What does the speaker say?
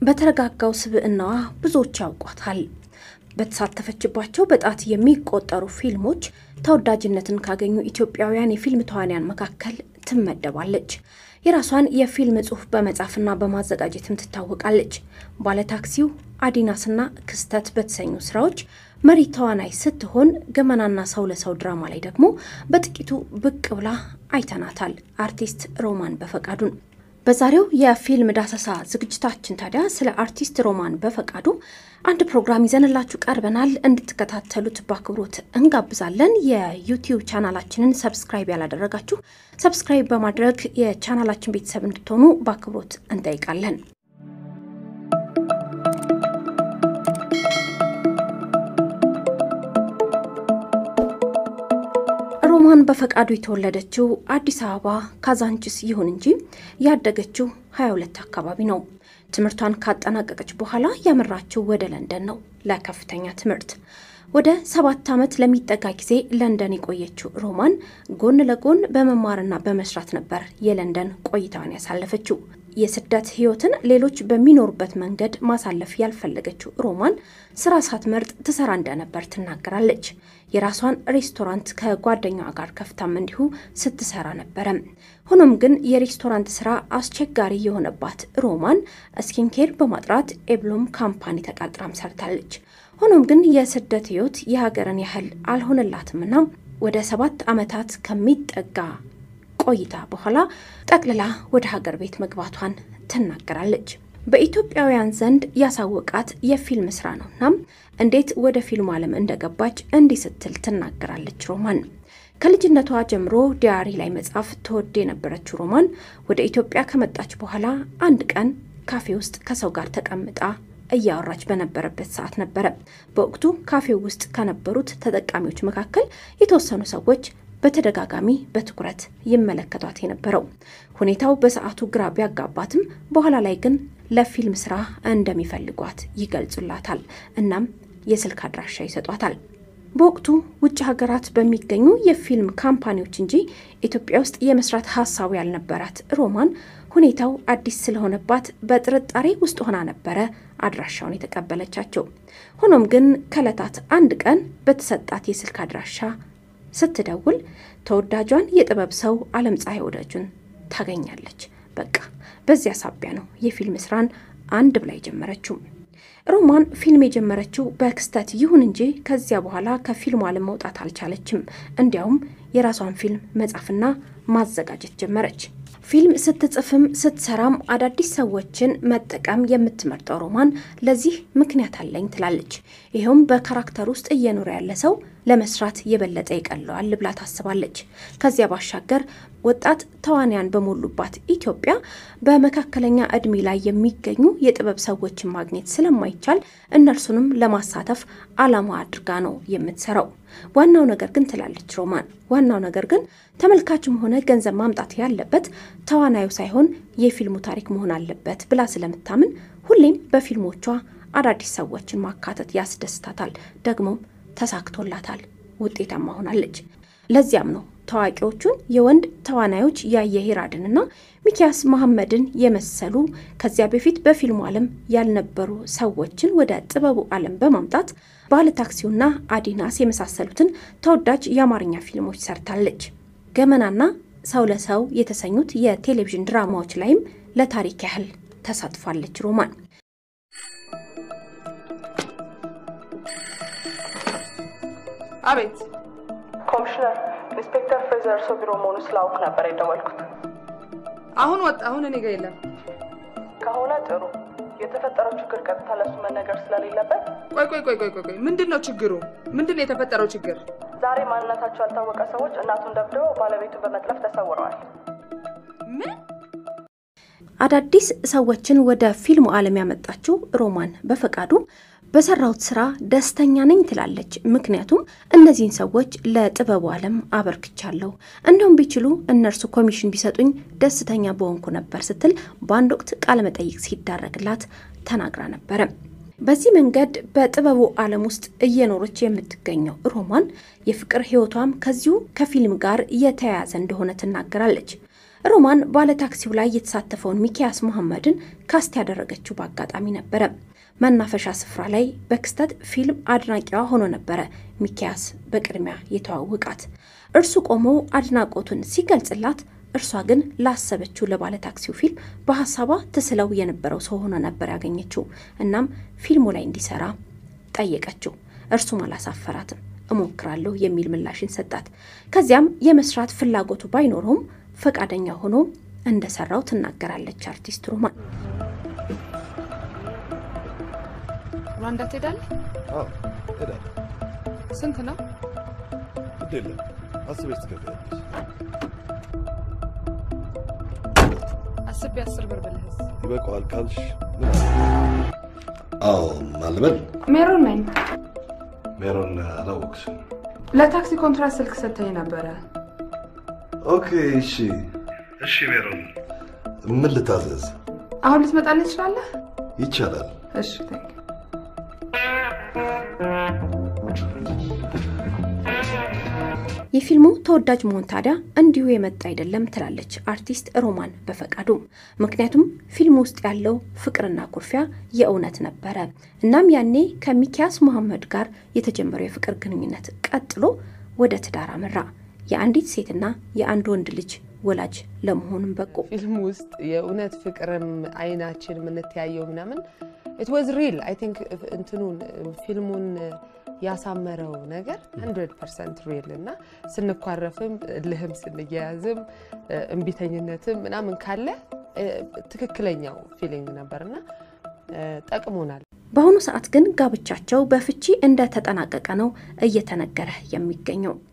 በተረጋጋው ስብዕናዋ ብዙዎች ያውቋታል። በተሳተፈችባቸው በጣት የሚቆጠሩ ፊልሞች ተወዳጅነትን ካገኙ ኢትዮጵያውያን የፊልም ተዋንያን መካከል ትመደባለች። የራሷን የፊልም ጽሑፍ በመጻፍና በማዘጋጀትም ትታወቃለች። ባለታክሲው፣ አዲናስና ክስተት በተሰኙ ስራዎች መሪ ተዋናይ ስትሆን ገመናና ሰው ለሰው ድራማ ላይ ደግሞ በጥቂቱ ብቅ ብላ አይተናታል። አርቲስት ሮማን በፈቃዱን በዛሬው የፊልም ዳሰሳ ዝግጅታችን ታዲያ ስለ አርቲስት ሮማን በፈቃዱ አንድ ፕሮግራም ይዘንላችሁ ቀርበናል። እንድትከታተሉት በአክብሮት እንጋብዛለን። የዩቲዩብ ቻናላችንን ሰብስክራይብ ያላደረጋችሁ ሰብስክራይብ በማድረግ የቻናላችን ቤተሰብ እንድትሆኑ በአክብሮት እንጠይቃለን። ሮማን በፈቃዱ የተወለደችው አዲስ አበባ ካዛንችስ ይሁን እንጂ ያደገችው 22 አካባቢ ነው። ትምህርቷን ካጠናቀቀች በኋላ ያመራችው ወደ ለንደን ነው ለከፍተኛ ትምህርት። ወደ ሰባት ዓመት ለሚጠጋ ጊዜ ለንደን የቆየችው ሮማን ጎን ለጎን በመማርና በመስራት ነበር የለንደን ቆይታዋን ያሳለፈችው። የስደት ሕይወትን ሌሎች በሚኖሩበት መንገድ ማሳለፍ ያልፈለገችው ሮማን ስራ ሳትመርጥ ትሰራ እንደነበር ትናገራለች። የራሷን ሬስቶራንት ከጓደኛዋ ጋር ከፍታም እንዲሁ ስትሰራ ነበረ። ሆኖም ግን የሬስቶራንት ስራ አስቸጋሪ የሆነባት ሮማን ስኪንኬር በማጥራት ኤብሎም ካምፓኒ ተቀጥራም ሰርታለች። ሆኖም ግን የስደት ሕይወት የሀገርን ያህል አልሆነላትምና ወደ ሰባት ዓመታት ከሚጠጋ ቆይታ በኋላ ጠቅልላ ወደ ሀገር ቤት መግባቷን ትናገራለች። በኢትዮጵያውያን ዘንድ ያሳወቃት የፊልም ስራ ነው። እናም እንዴት ወደ ፊልሙ ዓለም እንደገባች እንዲህ ስትል ትናገራለች። ሮማን ከልጅነቷ ጀምሮ ዲያሪ ላይ መጻፍ ትወድ የነበረችው ሮማን ወደ ኢትዮጵያ ከመጣች በኋላ አንድ ቀን ካፌ ውስጥ ከሰው ጋር ተቀምጣ እያወራች በነበረበት ሰዓት ነበረ በወቅቱ ካፌው ውስጥ ከነበሩት ተጠቃሚዎች መካከል የተወሰኑ ሰዎች በተደጋጋሚ በትኩረት ይመለከቷት የነበረው። ሁኔታው በሰዓቱ ግራ ቢያጋባትም በኋላ ላይ ግን ለፊልም ስራ እንደሚፈልጓት ይገልጹላታል። እናም የስልክ አድራሻ ይሰጧታል። በወቅቱ ውጭ ሀገራት በሚገኙ የፊልም ካምፓኒዎች እንጂ ኢትዮጵያ ውስጥ የመስራት ሀሳቡ ያልነበራት ሮማን ሁኔታው አዲስ ስለሆነባት በጥርጣሬ ውስጥ ሆና ነበረ አድራሻውን የተቀበለቻቸው። ሆኖም ግን ከዕለታት አንድ ቀን በተሰጣት የስልክ አድራሻ ስትደውል ተወዳጇን የጥበብ ሰው አለም ፀሐይ ወዳጁን ታገኛለች። በቃ በዚያ ሳቢያ ነው የፊልም ስራን አንድ ብላ የጀመረችው። ሮማን ፊልም የጀመረችው በክስተት ይሁን እንጂ ከዚያ በኋላ ከፊልሙ ዓለም መውጣት አልቻለችም። እንዲያውም የራሷን ፊልም መጻፍና ማዘጋጀት ጀመረች። ፊልም ስትጽፍም ስትሰራም አዳዲስ ሰዎችን መጠቀም የምትመርጠው ሮማን ለዚህ ምክንያት አለኝ ትላለች። ይኸውም በካራክተር ውስጥ እየኖረ ያለ ሰው ለመስራት የበለጠ ይቀለዋል ብላ ታስባለች። ከዚያ ባሻገር ወጣት ተዋንያን በሞሉባት ኢትዮጵያ በመካከለኛ እድሜ ላይ የሚገኙ የጥበብ ሰዎችን ማግኘት ስለማይቻል እነርሱንም ለማሳተፍ ዓላማ አድርጋ ነው የምትሰራው። ዋናው ነገር ግን ትላለች ሮማን፣ ዋናው ነገር ግን ተመልካችም ሆነ ገንዘብ ማምጣት ያለበት ተዋናዩ ሳይሆን የፊልሙ ታሪክ መሆን አለበት ብላ ስለምታምን ሁሌም በፊልሞቿ አዳዲስ ሰዎችን ማካተት ያስደስታታል። ደግሞም ተሳክቶላታል፣ ውጤታማ ሆናለች። ለዚያም ነው ታዋቂዎቹን የወንድ ተዋናዮች ያየ ሂራድንና ሚኪያስ መሐመድን የመሰሉ ከዚያ በፊት በፊልሙ ዓለም ያልነበሩ ሰዎችን ወደ ጥበቡ ዓለም በማምጣት ባለ ታክሲውና አዲናስ የመሳሰሉትን ተወዳጅ የአማርኛ ፊልሞች ሰርታለች። ገመናና ሰው ለሰው የተሰኙት የቴሌቪዥን ድራማዎች ላይም ለታሪክ ያህል ተሳትፋለች ሮማን። አቤት ኮሚሽነር ኢንስፔክተር ፍሬዘር እርሶ ቢሮ መሆኑ ስላውቅ ነበር የደወልኩት። አሁን ወጣ። አሁን እኔ ጋ የለም። ከሆነ ጥሩ። የተፈጠረው ችግር ቀጥታ ለሱ መነገር ስለሌለበት ቆይ ቆይ ቆይ ቆይ ቆይ ቆይ፣ ምንድን ነው ችግሩ? ምንድን ነው የተፈጠረው ችግር? ዛሬ ማንነታቸው ያልታወቀ ሰዎች እናቱን ደብድበው ባለቤቱን በመጥለፍ ተሰውረዋል። ምን? አዳዲስ ሰዎችን ወደ ፊልሙ ዓለም ያመጣችው ሮማን በፈቃዱ በሰራሁት ስራ ደስተኛ ነኝ ትላለች። ምክንያቱም እነዚህን ሰዎች ለጥበቡ ዓለም አበርክቻለሁ፣ እንደውም ቢችሉ እነርሱ ኮሚሽን ቢሰጡኝ ደስተኛ በሆንኩ ነበር ስትል በአንድ ወቅት ቃለመጠይቅ ሲዳረግላት ተናግራ ነበረ። በዚህ መንገድ በጥበቡ ዓለም ውስጥ እየኖረች የምትገኘው ሮማን የፍቅር ሕይወቷም ከዚሁ ከፊልም ጋር የተያያዘ እንደሆነ ትናገራለች። ሮማን ባለታክሲው ላይ የተሳተፈውን ሚኪያስ መሐመድን ካስት ያደረገችው በአጋጣሚ ነበረ። መናፈሻ ስፍራ ላይ በክስተት ፊልም አድናቂዋ ሆኖ ነበረ ሚኪያስ በቅድሚያ የተዋወቃት። እርሱ ቆሞ አድናቆቱን ሲገልጽላት፣ እርሷ ግን ላሰበችው ለባለ ታክሲው ፊልም በሀሳቧ ትስለው የነበረው ሰው ሆኖ ነበር ያገኘችው። እናም ፊልሙ ላይ እንዲሰራ ጠየቀችው። እርሱም አላሳፈራትም። እሞክራለሁ የሚል ምላሽን ሰጣት። ከዚያም የመስራት ፍላጎቱ ባይኖረውም ፈቃደኛ ሆኖ እንደሰራው ትናገራለች አርቲስት ሮማን። ሩዋንዳ ትሄዳለህ? አዎ እሄዳለሁ። ስንት ነው? ግድ የለም አስበሽ ትከፍያለሽ። አስቤ አስር ብር ብልህስ? ይበቃዋል ካልሽ ምን አለ? አዎ ማልበል ሜሮን ነኝ። ሜሮን አላወቅሽም። ለታክሲ ኮንትራት ስልክ ሰጥተኝ ነበረ። ኦኬ እሺ እሺ ሜሮን ምን ልታዘዝ? አሁን ልትመጣልኝ ትችላለህ? ይቻላል። እሺ ታንክ የፊልሙ ተወዳጅ መሆን ታዲያ እንዲሁ የመጣ አይደለም ትላለች አርቲስት ሮማን በፈቃዱ። ምክንያቱም ፊልሙ ውስጥ ያለው ፍቅርና ኩርፊያ የእውነት ነበረ። እናም ያኔ ከሚኪያስ መሐመድ ጋር የተጀመረው የፍቅር ግንኙነት ቀጥሎ ወደ ትዳር አመራ። የአንዲት ሴትና የአንድ ወንድ ልጅ ወላጅ ለመሆንም በቁ። ፊልም ውስጥ የእውነት ፍቅርም አይናችን የምንተያየው ምናምን ኢት ዋዝ ሪል አይ ቲንክ እንትኑን ፊልሙን ያሳመረው ነገር 100 ፐርሰንት ሪል እና ስንኳረፍም ልህም ስንያያዝም እምቢተኝነትም ምናምን ካለ ትክክለኛው ፊሊንግ ነበርና ጠቅሞናል። በአሁኑ ሰዓት ግን ጋብቻቸው በፍቺ እንደተጠናቀቀ ነው እየተነገረ የሚገኘው።